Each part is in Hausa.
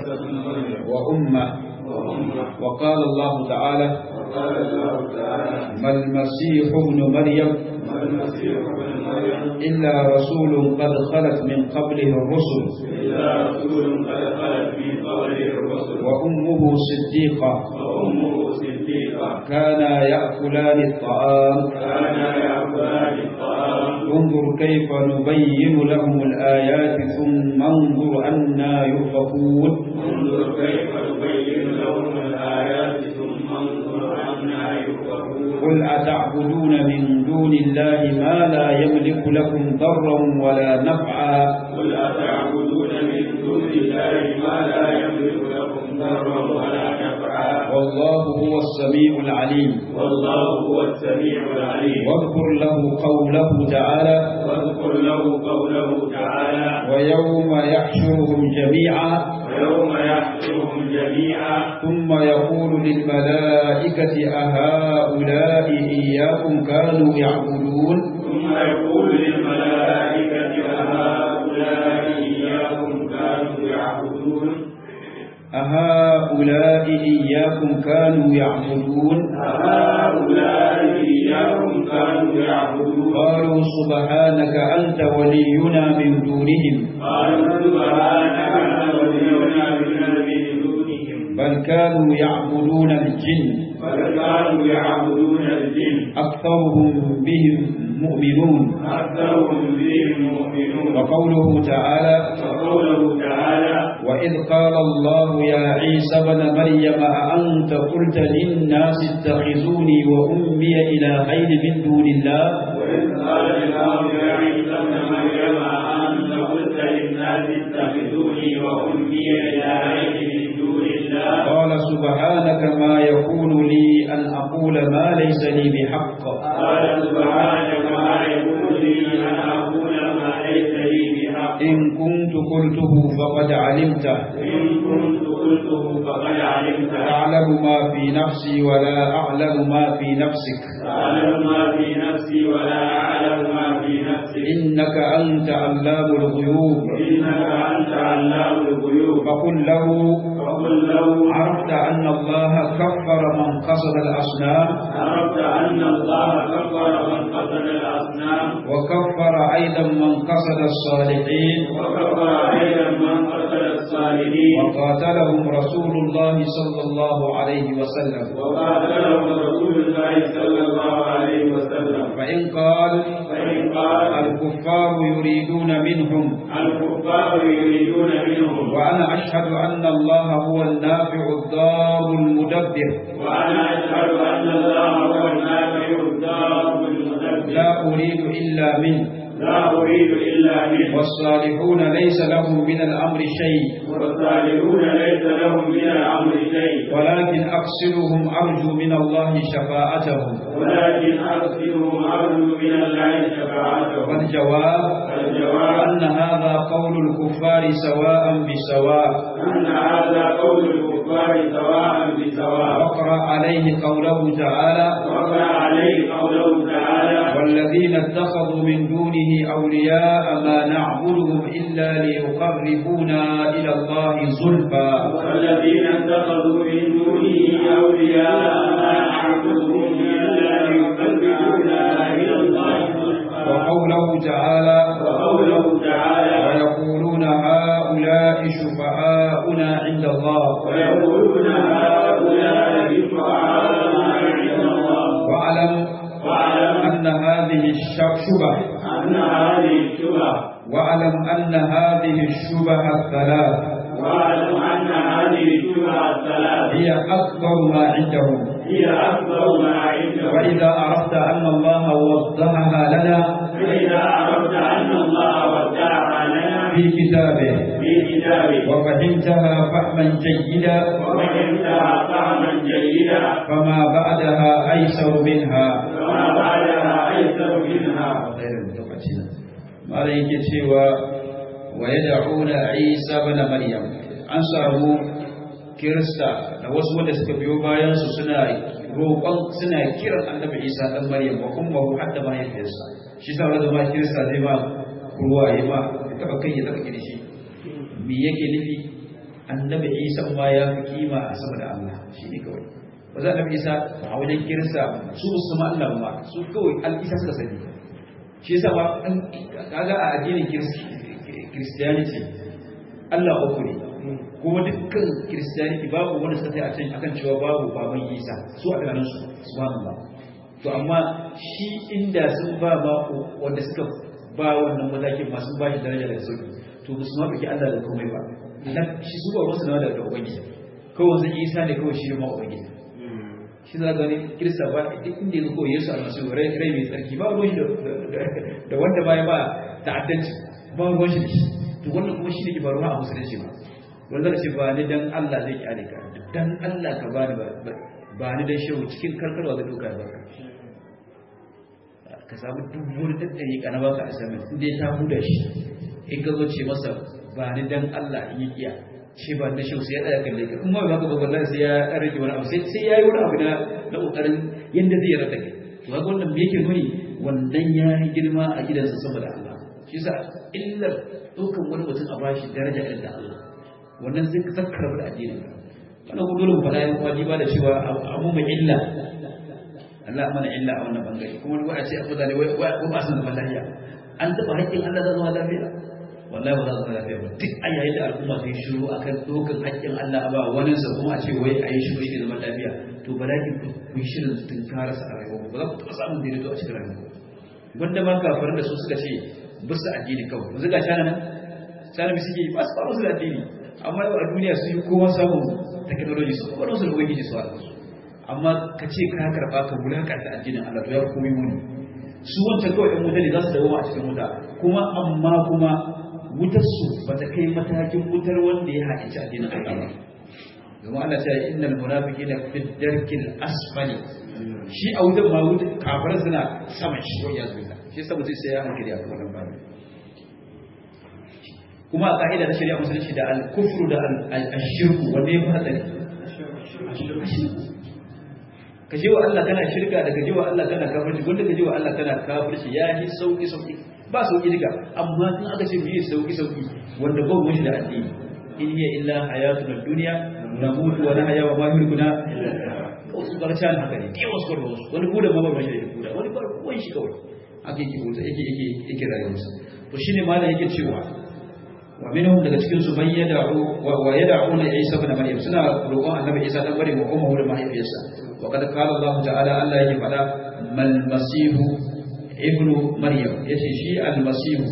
وأمة وقال الله تعالى وقال الله تعالى ما المسيح ابن مريم ما المسيح ابن مريم إلا رسول قد خلت من قبله الرسل إلا رسول قد خلت من قبله الرسل وأمه صديقة وأمه صديقة كانا يأكلان الطعام كانا يأكلان الطعام انظر كيف نبين لهم الآيات ثم انظر أنا يؤفكون انظر كيف نبين لهم الآيات ثم انظر عنا يؤفكون قل أتعبدون من دون الله ما لا يملك لكم ضرا ولا نفعا قل أتعبدون من دون الله ما لا يملك لكم ضرا ولا نفعا والله هو السميع العليم والله هو السميع العليم واذكر له قوله تعالى واذكر له قوله تعالى ويوم يحشرهم جميعا ويوم يحشرهم جميعا ثم يقول للملائكة أهؤلاء إياكم كانوا يعبدون ثم يقول للملائكة أهؤلاء إياكم كانوا يعبدون أهؤلاء إياكم كانوا يعبدون أهؤلاء إياكم كانوا يعبدون قالوا سبحانك أنت ولينا من دونهم قالوا سبحانك أنت ولينا من دونهم بل كانوا يعبدون الجن بل كانوا يعبدون الجن أكثرهم بهم مؤمنون أكثرهم بهم مؤمنون وقوله تعالى وقوله تعالى وإذ قال الله يا عيسى بن مريم أأنت قلت للناس اتخذوني وأمي إلهين من دون الله وإذ قال الله يا عيسى ابن مريم أنت قلت للناس اتخذوني وأمي إلهين من دون الله قال سبحانك ما يكون لي أن أقول ما ليس لي بحق قال سبحانك ما يكون لي أن أقول ما ليس لي بحق إن كنت قلته فقد علمته إن كنت قلته فقد علمته تعلم ما في نفسي ولا أعلم ما في نفسك تعلم ما في نفسي ولا أعلم ما في نفسك إنك أنت علام الغيوب إنك أنت علام الغيوب فقل له فقل له عرفت أن الله كفر من قصد الأصنام عرفت أن الله كفر من قتل الأصنام وكفر أيضا من قصد الصالحين وكفر أيضا من قتل الصالحين وقاتلهم رسول الله صلى الله عليه وسلم وقاتلهم رسول الله صلى الله عليه وسلم فإن قال فإن قال الكفار يريدون منهم الكفار يريدون منهم وأنا أشهد أن الله هو النافع الضار المدبر وأنا أشهد أن الله هو النافع الدار المدبر لا أريد إلا منه لا أريد إلا منه والصالحون ليس لهم من الأمر شيء والصالحون ليس لهم من الأمر شيء ولكن أقصدهم أرجو من الله شفاعتهم ولكن أرسلهم أرجو من الله شفاعتهم والجواب الجواب أن هذا قول الكفار سواء بسواء أن هذا قول الكفار سواء بسواء واقرأ عليه قوله تعالى وقع عليه قوله تعالى والذين اتخذوا من دونه أولياء ما نعبدهم إلا ليقربونا إلى الله زلفى والذين اتخذوا من دونه أولياء ما نعبدهم إلا ليقربونا إلى الله زلفى وقوله تعالى وقوله تعالى ويقولون هؤلاء شفعاؤنا عند الله ويقولون هؤلاء شفعاؤنا عند الله واعلم واعلم أن هذه الشبه أن هذه الشبه واعلم أن هذه الشبه الثلاث واعلم أن هذه الشبه الثلاث هي أكبر ما عندهم هي أكبر ما عندهم وإذا عرفت أن الله وضحها لنا فإذا عرفت أن الله ودعها لنا في كتابه في كتابه وفهمتها فهما جيدا وفهمتها فهما جيدا فما بعدها أيسر منها وما بعدها أيسر منها malam yake cewa wa yad'una Isa ibn Maryam an samu kirista da wasu wanda suka biyo bayan su suna roƙon suna kiran annabi Isa dan Maryam wa ummuhu hadda mahaifiyarsa shi sa wanda ma kirista zai ma ruwa ya ma ya taba kai ya taba kirshi me yake nufi annabi isa ma ya fi kima a sama da Allah shi ne kawai ba za annabi isa a wajen kirista su su ma Allah ba su kawai al-isa suka sani shi yasa ba kaga a addinin christianity Allah uku ne kuma dukkan christianity babu wanda suka sai a can akan cewa babu baban isa su a ganin su subhanallah to amma shi inda sun ba ma wanda suka ba wannan matakin masu ba shi daraja da sauki to ba su ma ɗauki Allah da komai ba na shi su ba wasu na da da ubangiji kawai zai isa ne kawai shi ma ubangiji shi za gani kirista ba duk inda ya ko yesu almasihu rai rai mai tsarki ba ruwan shi da wanda ba ya ba ta'addanci ba ruwan shi da shi to wannan kuma shi ne ke faruwa a musulunci ba wanda ce ba ni dan Allah zai kyale ka dan Allah ka bani ba ba ni dan shehu cikin karkarwa da doka ba ka samu duk wani daddare ka na baka assignment inda ya ta huda shi in ka zo ce masa ba ni dan Allah yi iya ce ba da shehu sai ya tsaya kalle ka kuma ba ka ba wallahi sai ya dan rage wani abu sai sai yayi wani abu na na kokarin yanda zai rada kai to ga wannan me yake nuni wannan ya yi girma a gidansa saboda Allah shi yasa illar dukan wani mutum a bashi daraja irin da Allah wannan zai zakkar da addinin wannan ko dole mu faɗa yan uwa ba da cewa abu mai illa Allah mana illa a wannan bangare kuma wani wani ce a mutane wai ba su zama lafiya an taɓa haƙƙin Allah za zama lafiya wallahi ba za zama lafiya ba duk a yayin da al'umma sun shiru akan dokan haƙƙin Allah ba wani sa kuma a ce wai a yi shiru shi zama lafiya to ba lakin ku yi shirin tunkara sa a rayuwa ba za ku taɓa samun daidaito a cikin rayuwa wanda ma kafaran da su suka ce bisa addini kawai yanzu ga cana nan cana bi suke ba su ba su da addini amma yau a duniya su yi kowa samun technology su kuma su da ubangiji su haɗa su amma ka ce ka karɓa ka wulakanta addinin Allah to ya koyi muni su wancan kawai ɗan wuta ne za su dawo a cikin wuta kuma amma kuma wutar su ba ta kai matakin wutar wanda ya haƙici addinin Allah ba domin Allah ta yi innal munafiqina fi darkil asfali shi a wutar ma wutar kafar suna sama shi ko ya zuwa shi yasa mutum sai ya hankali a kan wannan babu kuma a ka'ida ta shari'a musulunci da al-kufru da al-shirku wanda ya fi hatsari ka je wa Allah kana shirka da ka je wa Allah kana kafirci wanda ka je wa Allah kana kafirci ya yi sauki sauki ba sauki duka amma in aka ce biye sauki sauki wanda ba mu shi da addini in hiya illa hayatuna dunya namutu wa nahya wa ma yulkuna wasu barcan haka ne dai wasu kwarwa wasu wani buda ma ba shi da buda wani bar kuwan shi kawai haka yake buta yake yake yake rayuwarsa to shine malam yake cewa wa minhum daga cikin su man yad'u wa yad'una Isa ibn Maryam suna roƙon Annabi Isa dan Maryam wa ummuhu da mahaifiyarsa wa kad qala Allah ta'ala Allah yake faɗa mal masih ibn Maryam yace shi al masih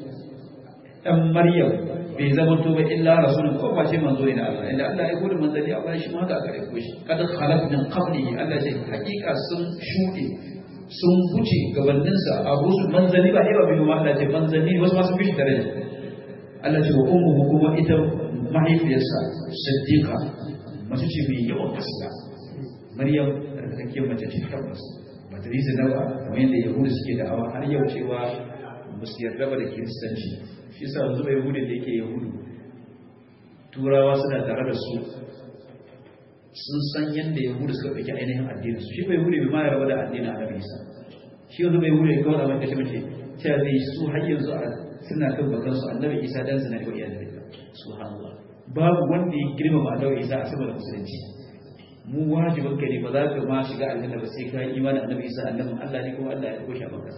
dan Maryam bai zama to ba illa rasulun ko ba ce manzo ne Allah inda Allah ya gudu manzali a bayan shi ma haka gare ko shi kad khalaq min qablihi Allah ce hakika sun shuɗe sun wuce gabaninsa a rusul manzali ba ba bai ma Allah ce manzali wasu ma sun fi daraja Allah ce wa ummuhu kuma ita mahaifiyarsa siddiqa mace ce mai yawan gaskiya Maryam rarrake mace ce tabbas ba ta rizina ba kamar yadda Yahudu suke da'awa har yau cewa ba su yarda ba da kiristanci shi yasa yanzu bai Yahudu da yake Yahudu turawa suna tare da su sun san yadda Yahudu suka ɗauki ainihin addinin su shi bai Yahudu bai ma yarda da addinin Annabi Isa shi yanzu bai Yahudu ya kawai da mace mace cewa zai su har yanzu a suna kan bakansu annabi isa dan zina da iya da subhanallah babu wanda ya girmama annabi isa a saboda musulunci mu wajibin ka ne ba za ka ma shiga aljanna ba sai ka yi imanin annabi isa annabin Allah ne kuma Allah ya koshe maka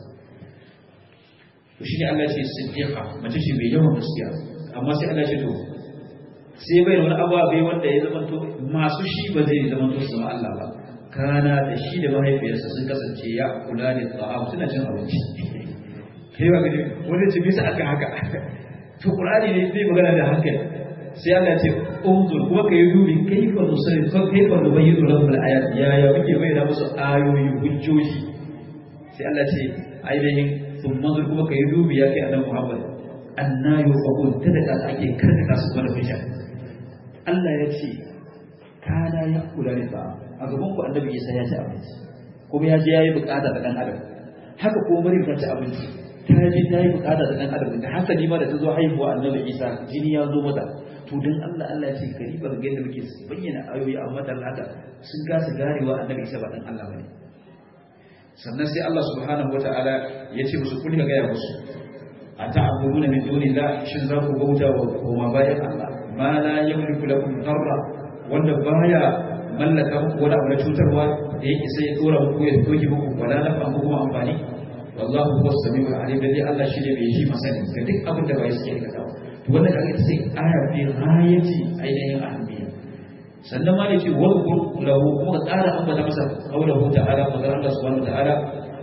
to shi ne Allah ya ce siddiqa mace ce mai yawan gaskiya amma sai Allah ya ce to sai bai wani ababe wanda ya zama to masu shi ba zai zama to su Allah ba kana da shi da mahaifiyarsa sun kasance ya kula da ta'am suna cin abinci kai ba gani wanda ce bisa aka haka to qur'ani ne zai magana da hankali sai Allah ya ce unzur kuma kai dubi kaifa nusayyi fa kaifa nubayyinu lahum al-ayat ya ya muke bayyana musu ayoyi hujjoji sai Allah ya ce ainihin thumma zur kuma kai dubi ya kai annabi Muhammad anna yufaqun tada ake karkata su kuma da hujja Allah ya ce kana ya kula da ba a gaban ku annabi Isa ya ci abinci kuma ya je yayi bukata da dan adam haka kuma Maryam ta ci abinci ta je ta yi bukata da dan adam da hasali ma da ta zo haihuwa annabi Isa jini ya zo mata to dan Allah Allah ya ce kariba ga yadda muke bayyana ayoyi amma dan haka sun kasa garewa annabi Isa ba dan Allah bane sannan sai Allah subhanahu wataala ya ce musu kun ga ya musu ata'buduna min dunillah shin za ku bauta wa koma bayan Allah ma la yamliku lakum darra wanda baya mallaka muku wani abu na cutarwa da yake sai ya dora muku ya doke muku wala nafa muku kuma amfani wallahu huwa samiul alim dai Allah shi ne mai ji masani ga duk abin da bai suke aikata to wannan kaga ita sai aya fi ghayati ainihin ahammiya sannan ma yake wa lahu kuma tsara ambata masa qawluhu ta'ala qadar Allah subhanahu wa ta'ala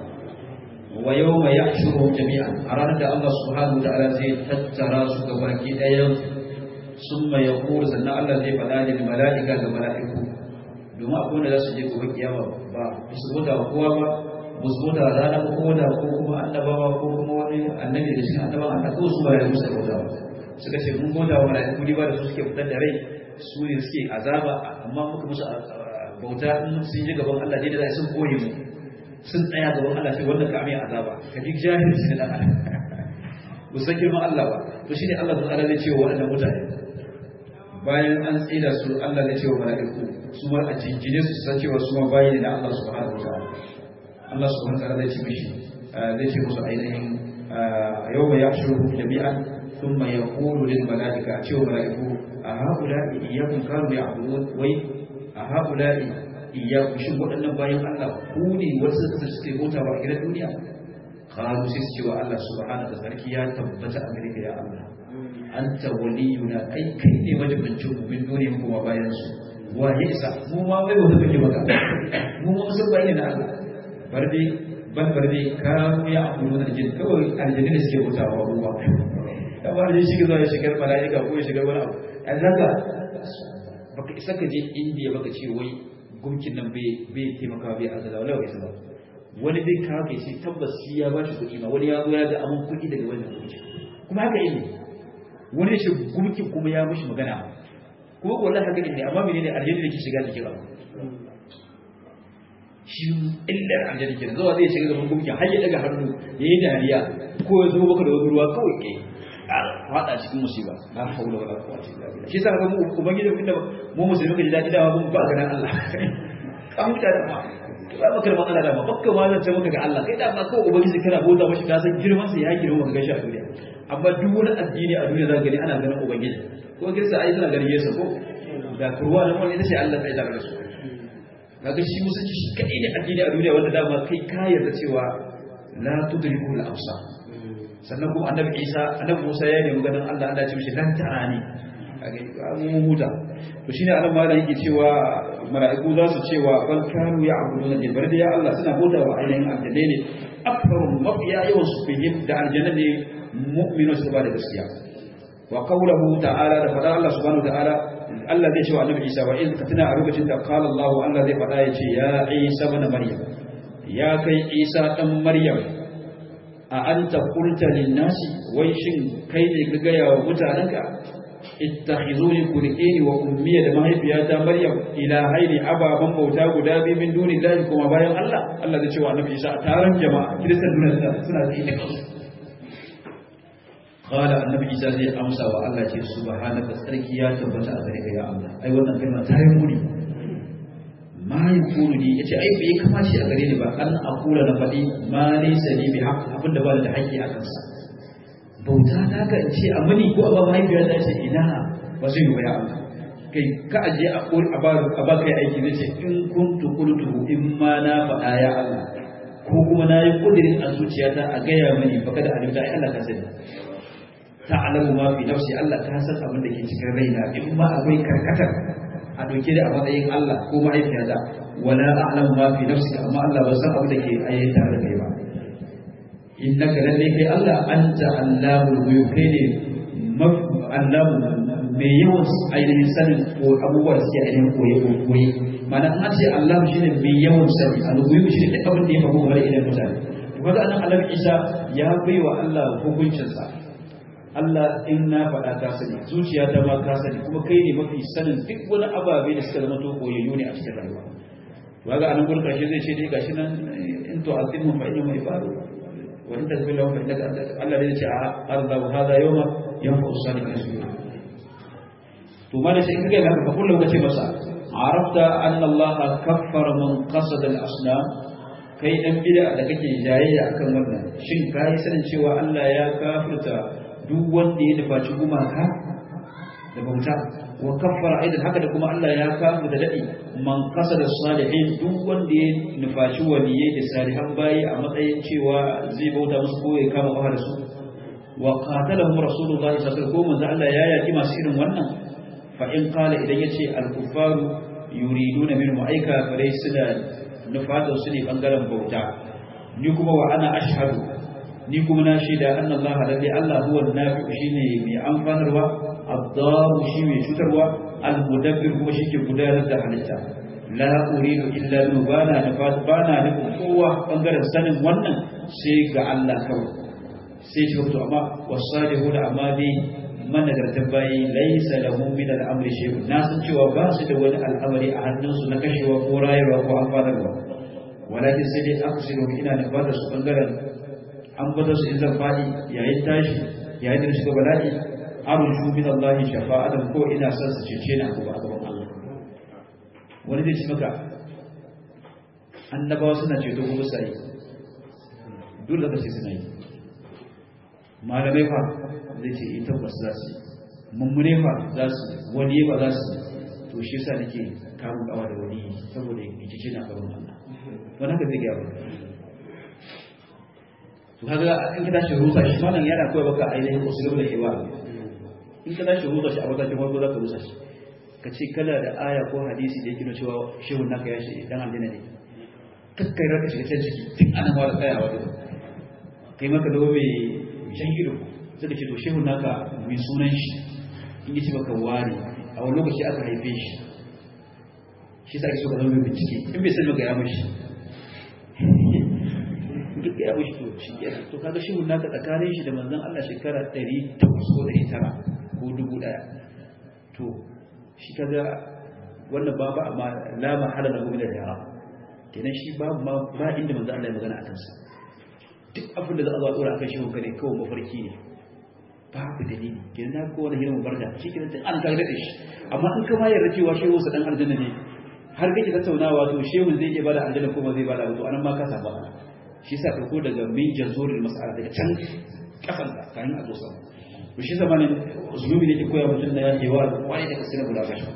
wa yawma yahshuruhum jami'an a ranar da Allah subhanahu wa ta'ala zai tattara su ga baki ɗayan summa yaqulu sannan Allah zai faɗa da mala'ika ga mala'iku domin akwai wanda za su je gobe kiyama ba su bota wa kowa ba ba su bota rana ko koda ko kuma annabawa ko kuma wani annabi da cikin annabawa Allah ko su ba ya musa bauta ba suka ce mun bota wa mala'iku ne ba da su suke fitar da rai su ne suke azaba amma muka musu bauta in sun ji gaban Allah dai da za sun koyi mu sun tsaya gaban Allah sai wanda ka mai azaba ka ji jahilci da dan adam ba san girman Allah ba to shine Allah ta'ala zai ce wa waɗannan mutane bayan an tsira su Allah zai ce wa mala'iku su ma a jinjine su san cewa su ma bayi ne na Allah subhanahu wa ta'ala Allah subhanahu wa ta'ala zai ce mishi zai ce musu ainihin yawma yahshuruhum jami'an thumma yaqulu lil mala'ika cewa mala'iku a haula'i iyyakum kanu ya'budun wai a haula'i iyyakum shin waɗannan bayan Allah ku ne wasu suka suke bauta ba a gidan duniya qalu sai su ce wa Allah subhanahu wa sarki ya tabbata a gare ka ya Allah anta waliyuna ai kai ne majibincin mu min duniya kuma bayan su wa ya isa mu ma bai wata kake maka mu ma musan bayi na Allah barde ban barde kanu ya amuru da jin kawai aljanna da suke bautawa ruwa kamar da shi zuwa ya shigar mala'ika ko ya shigar wani abu an zaka baka isa ka je indiya baka ce wai gumkin nan bai bai taimaka bai azala wala bai ba wani bai kawo kai sai tabbas shi ya ba shi kuɗi ma wani ya zo ya ga amin kuɗi daga wannan gumkin kuma haka yi wani ya ce gumkin kuma ya mishi magana kuma wallahi haka ne amma menene aljanna da ke shiga jikin abu shi illar aljanna kenan zuwa zai shiga gaban gumkin har ya daga hannu ya yi dariya ko ya zo maka da wani ruwa kawai kai fada cikin musiba la haula wala quwwata illa billah shi yasa ga mu ubangiji inda mu musulmi kaji dadi dawa mun ba ganin Allah an muta da ma ba maka da matsala da ma bakka ma zan ce maka ga Allah kai da ma kawai ubangiji kana bauta mashi ka san girman sa ya girma maka gashi a duniya amma duk wani addini a duniya za gani ana ganin ubangiji ko kirsa ai suna ganin Yesu ko da kurwa nan wani ita ce Allah sai da rasu kaga shi musulunci shi kadai ne addini a duniya wanda dama kai ka yarda cewa la tudriku al-absar sannan kuma annabi isa annabi musa ya nemi ganin allah allah ce mishi lan tarani kage mu huta to shine anan malam yake cewa mala'iku za su cewa bal kanu ya'buduna jin bar da ya allah suna bauta wa ainihin aljanna ne akbaru mafiya yawan su fihim da aljanna ne mu'minu su ba da gaskiya wa qawluhu ta'ala da fada allah subhanahu wa ta'ala Allah zai ce wa annabi Isa wa in ka tuna a lokacin da qala Allah Allah zai fada ya ce ya Isa ibn Maryam ya kai Isa dan Maryam a an ta kulta linnasi wai shin kai ne ka gaya wa mutanenka ittakhizuni kurkini wa ummiya da mahaifiyata maryam ilahaini ababan bauta guda biyu min duni lahi kuma bayan Allah Allah zai ce wa annabi Isa a taron jama'a kiristan duniya suna da ita kansu qala annabi Isa zai amsa wa Allah ce subhanaka sarki ya tabbata a gare ka ya Allah ai wannan kalma ta yi muni ma yakunu ni yace ai bai kamace a gare ni ba an akula na faɗi ma laysa li bi haqq abinda ba da haƙƙi a kansa bauta ta ga in ce amani ko ba mahaifiya ta ce ina ba zai yi ba ya Allah kai ka aje a kul a ba a ba kai aiki zai ce in kuntu qultu in ma na faɗa ya Allah ko kuma na yi kudirin a zuciyata a gaya mani baka da alimta ai Allah ka sani ta'lamu ma fi nafsi Allah ka san abin da ke cikin raina in ma akwai karkatar a ɗauke da a matsayin Allah ko mahaifiyata wala a'lamu ma fi nafsika amma Allah ba san abin da ke ayyuka tare da kai ba innaka lalle kai Allah anta allamul ghuyub kai ne allahu mai yawan ainihin sanin ko abubuwa da suke ainihin koye ko koye mana an ce Allah shine mai yawan sani al-ghuyub shine duk abin da ya faru game da idan mutane to kaga anan Allah Isa ya baiwa Allah hukuncinsa Allah in na faɗa ka sani zuciya ta ma ka sani kuma kai ne mafi sanin duk wani ababe da suka zama to koyayyu ne a cikin rayuwa to kaga anan gurin karshe zai ce dai gashi nan in to azimu fa inna mai faru wa in tasbihu lahu fa innaka Allah zai ce a Allah hada yawma yanfa usalimin su to ma da sai kage ga ka kullu kace masa arafta anna Allah kaffara man qasada al-asnam kai dan bid'a da kake jayayya akan wannan shin kai sanin cewa Allah ya kafirta duk wanda ya nufaci gumaka da bauta wa kaffara aidan haka da kuma Allah ya kamu da dadi man qasada salihin duk wanda ya nufaci waliyai da salihan bayi a matsayin cewa zai bauta musu ko ya kama kafa da su wa qatalahum rasulullahi sallallahu alaihi wasallam Allah ya yaki masu irin wannan fa in qala idan yace al-kuffaru yuriduna minhum aika farai suna nufata su ne bangaren bauta ni kuma wa ana ashhadu ni kuma na shaida anna Allah lalle Allah huwa an-nafi shine mai amfanarwa ad-daru shi mai cutarwa al-mudabbir kuma shike gudanar da halitta la uridu illa bi bana nufat bana nufin kowa bangaren sanin wannan sai ga Allah kawai sai ce to amma wasalihu da amma dai managartan bayi laisa lahu min al-amri shay'un na san cewa ba su da wani al'amari a hannunsu na kashewa ko rayuwa ko amfanarwa walakin sai dai aksiru ina da fata su bangaren an bata su in zan faɗi yayin tashi yayin da shiga bala'i arju min Allah shafa'atan ko ina son su cece ni a gaban Allah wani zai ci maka annabawa suna ceto ko sai dole ka ce suna yi malamai fa zai ce ita ba za su mummune fa za su wani ba za su to shi yasa nake kamun kawa da wani saboda ya cece ni a gaban Allah wani haka zai gaya to kaga in ka tashi rusa shi wannan yana koyar baka ainihin usulul hiwa in ka tashi rusa shi a matakin farko za ka rusa shi ka ce kala da aya ko hadisi da yake nuna cewa shehun naka ya shi dan aljanna ne kakkai raka shiga can ciki tun ana ma da tsayawa da kai maka da mai shan ido sai ka ce to shehun naka mai sunan shi in yi ci baka ware a wani lokaci aka haife shi shi sa ake so ka zama mai bincike in bai sani maka ya mashi duk ya wuce to shi ya to kaga shi mun naka tsakanin shi da manzon Allah shekara 800 ko 900 ko 1000 to shi kaga wannan ba ba amma la mahala lahu min al-ihram kenan shi ba ma ba inda manzon Allah ya magana akan sa duk abin da za a zo a dora akan shi mun kare kawai mafarki ne babu dalili kenan na ko wani hirin barda shi kenan tun an kaga da shi amma in kama yarda cewa shehu sa dan aljanna ne har kake tattaunawa to shehu zai iya bada aljanna ko ba zai bada ba to anan ma ka saba shi sa ɗauko daga min jazorin mas'ala daga can ƙasan da kayan a zo sama to shi zamanin zulumi ne ke koya mutum na yakewa wani da kasina guda kashi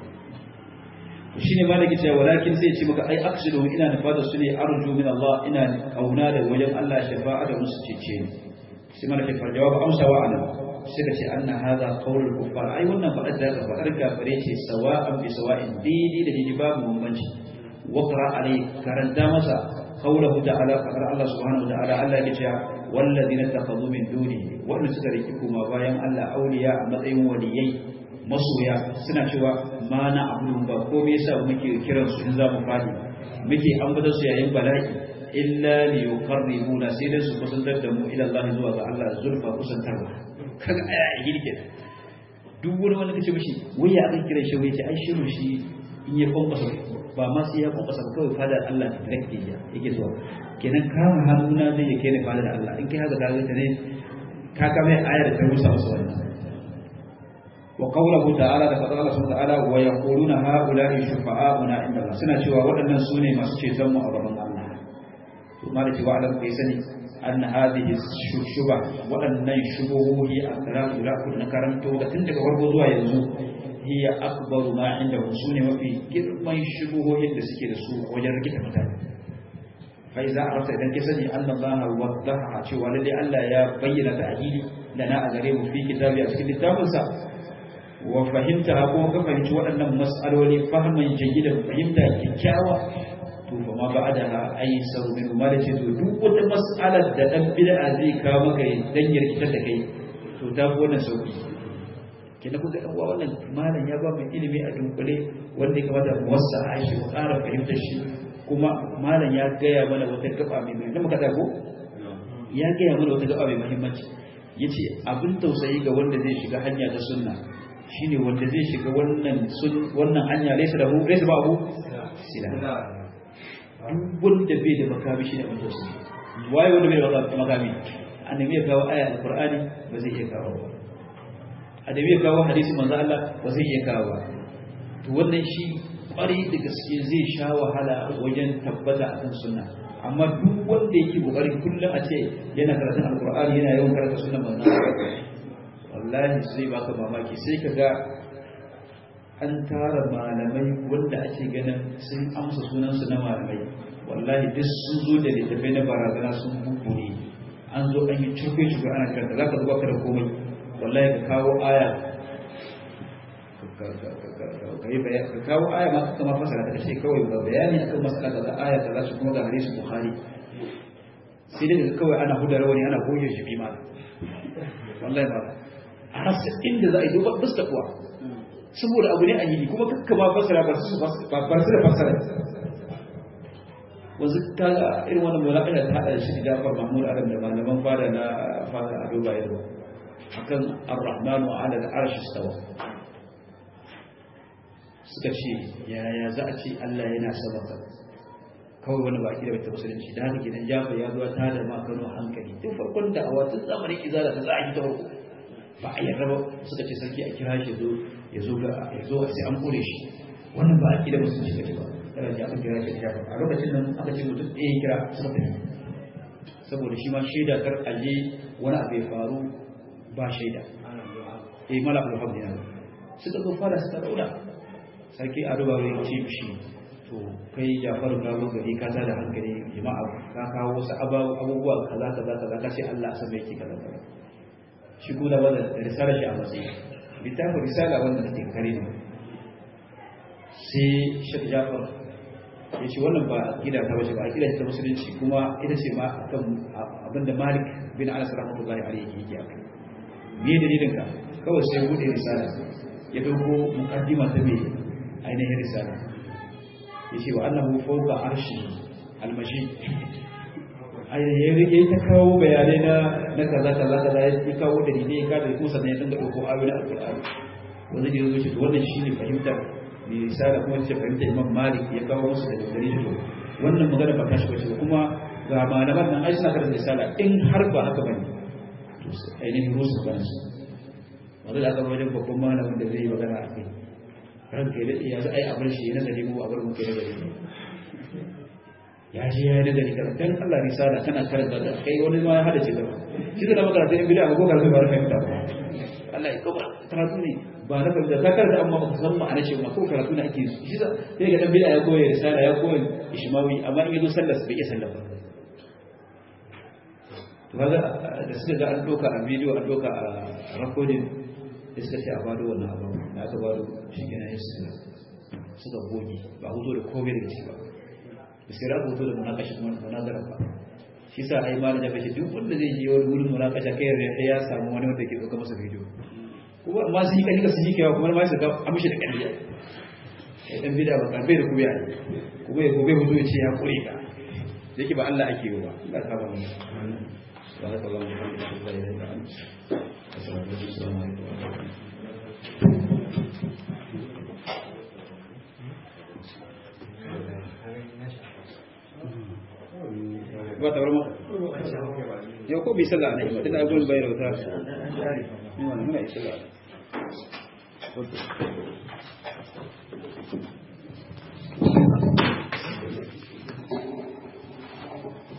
to shi ne malaki cewa walakin sai ce maka ai aksidu ina nufa da su ne arju min Allah ina kauna da wajen Allah shafa'a da musu cece ni sai malaki fa jawab amsa wa ana sai ka ce anna hadha qawlul kuffar ai wannan fadar da ka fadar kafare ce sawa'an bi sawa'in didi da didi babu bambanci waqra alai karanta masa قوله تعالى فقال الله سبحانه وتعالى الله يجعل والذين اتخذوا من دونه وأن سكركم ما بايان الله أولياء مطعم وليي masoya suna cewa ma na abudun ba ko me yasa muke kiran su in za mu fadi muke ambata su yayin bala'i illa li yuqarribuna sai da su kusantar da mu ila Allah zuwa ga Allah zulfa kusantarwa kaga aya yake duk wani wanda kace mishi wai ya aka kira shi wai ce ai shiru shi in ya kwankwasa ba ma sai ya kwankwasa kawai fada Allah ta direct ya yake zuwa kenan kama hannuna zai yake ne fada da Allah in kai haka ka ga ne ka ka mai ayar da ta rusa wasu wannan wa qawluhu ta'ala da fadar Allah subhanahu wa ta'ala wa yaquluna ha'ula'i shufa'auna inda Allah suna cewa waɗannan sune masu ceton mu a gaban Allah to ma da cewa alam kai sani anna hadhihi shuba waɗannan shubuhi a karatu da na karanto da tun daga farko zuwa yanzu hiya akbaru ma inda su ne mafi girman shubuhohin da suke da su a wajen rikita mutane fai za a rasa idan ke sani annan Allah wadda cewa lalle Allah ya bayyana ta ahili da na a gare mu fi kitabi a cikin littafinsa wa fahimta ko ka fahimci waɗannan mas'aloli fahimman jayyidan fahimta kyakkyawa to fa ma ba'da ai saru min ma da ce to duk wata mas'alar da dan bid'a zai kawo maka dan yarkitar da kai to ta fi wannan sauki kenan kuka ɗan uwa wannan malam ya ba mu ilimi a dunkule wanda ya kamata mu wasa a shi mu ƙara fahimtar shi kuma malam ya gaya mana wata gaba mai mai muka ko ya gaya mana wata gaba mai muhimmanci yace abin tausayi ga wanda zai shiga hanya ta sunna shine wanda zai shiga wannan sun wannan hanya laysa da hu laysa ba hu sila duk wanda bai da makami shine abin tausayi waye wanda bai da makami annabi ya kawo aya alqur'ani ba zai iya kawo ba adabi ya kawo hadisi manzo Allah ba zai iya kawo ba to wannan shi kwari da gaske zai sha wahala wajen tabbata akan sunna amma duk wanda yake kokarin kullum a ce yana karatun alqur'ani yana yawan karanta sunna manzo Allah wallahi zai baka mamaki sai ka ga an tara malamai wanda ake ganin sun amsa sunansu na malamai wallahi duk sun zo da littafai na barazana sun bubure an zo an yi curfe curfe ana karanta za ka zuba ka da komai wallahi ka kawo aya ka kawo aya ma ka kama fasara ta ce kawai ba bayani akan masala ka za aya ta za su kuma ga hadisi bukhari sai dai daga kawai ana hudar wani ana goge shi bi ma wallahi ba a rasa inda za a yi duba bus da kuwa saboda abu ne a yi kuma kakka ba fasara ba su ba su da fasara wanzu ta ga irin wannan mulakaya ta hada shi da Jafar Mahmud Adam da malaman fada na fada a Dubai yau akan Ar-Rahman wa 'ala al-'arsh istawa suka ce yaya za a ce Allah yana sama ka kawai wani baki da bata musulunci da haka gidan Jafar ya zuwa ta da makano hankali tun farkon da awa tun zamanin izala ta za a yi ta farko ba a yarda ba suka ce sarki a kira shi zo ya zo ga ya zo sai an kore shi wannan ba a kida musulunci kace ba kada ji aka kira shi Jafar a lokacin nan aka ce mutum ɗaya ya kira suka tafi saboda shi ma shaida kar aje wani abu ya faru ba shaida eh mala alhamdu ya suka zo fara suka daura sarki a duba wani ce shi to kai jafaru ka zo gari ka da hankali jama'a ka kawo wasu abubuwa kaza kaza kaza ka ce Allah sama yake kaza kaza shi kuma ba da risalar shi a matsayi littafin risala wanda take kare ne sai shek jafar ya ce wannan ba gida ta bace ba gida ta musulunci kuma ita ce ma akan abinda malik bin anas rahmatullahi alaihi yake akai me dalilin ka kawai sai bude risala ya dauko muqaddima ta me ainihin risala ya ce wa annahu fawqa arshi almashi ainihin ya ta kawo bayanai na na kaza kaza kaza ya kawo dalilai ya kada ko sannan ya dinga dauko ayoyin alqur'ani wanda ya zo shi wannan shine fahimtar mai risala kuma ce fahimtar imam malik ya kawo musu daga gare shi wannan magana ba tashi bace kuma ga malaman nan ai suna karanta risala in har ba haka bane to ainihin rusu kansu wanda da aka wajen babban malamin da zai yi magana a kai ranka ya daɗe ya za a yi abar shi ya nazari mu abar muke nazari ne ya ji ya yi nazari kan dan Allah risala kana karanta da kai wani ma ya hada ce da shi da magana sai in bida ko karatu ba rufe fahimta ba Allah ya kuma karatu ne ba na fahimta ta karanta amma ba san ma'ana ce ma ko karatu ne ake shi da sai ga dan bida ya koyi risala ya koyi ishmawi amma in yazo sallar bai iya sallar ba to kaga da suka ga an doka a bidiyo an doka a recording da suka ce a bado wannan abu da aka bado shi kenan ya suka suka goge ba hutu da komai daga ciki ba da sai rabu hutu da munakashi kuma munazara ba shi sa ai malam ya bace duk wanda zai je wani wurin munakasha kai ya ya samu wani wanda ke dauka masa bidiyo kuma amma sun yi kalli sun yi kewa kuma ma su ga amshi da kalli ya dan bida ba karbe da kuya kuma ya gobe hutu ya ce ya kure ka yake ba Allah ake yi ba Allah ta ba mu سبحانك اللهم وبحمدك اشهد ان لا اله الا انت استغفرك السلام عليكم ورحمه الله ba ta barma yau ko bi sallah ne tunda abun bai rauta ni wannan muna yi sallah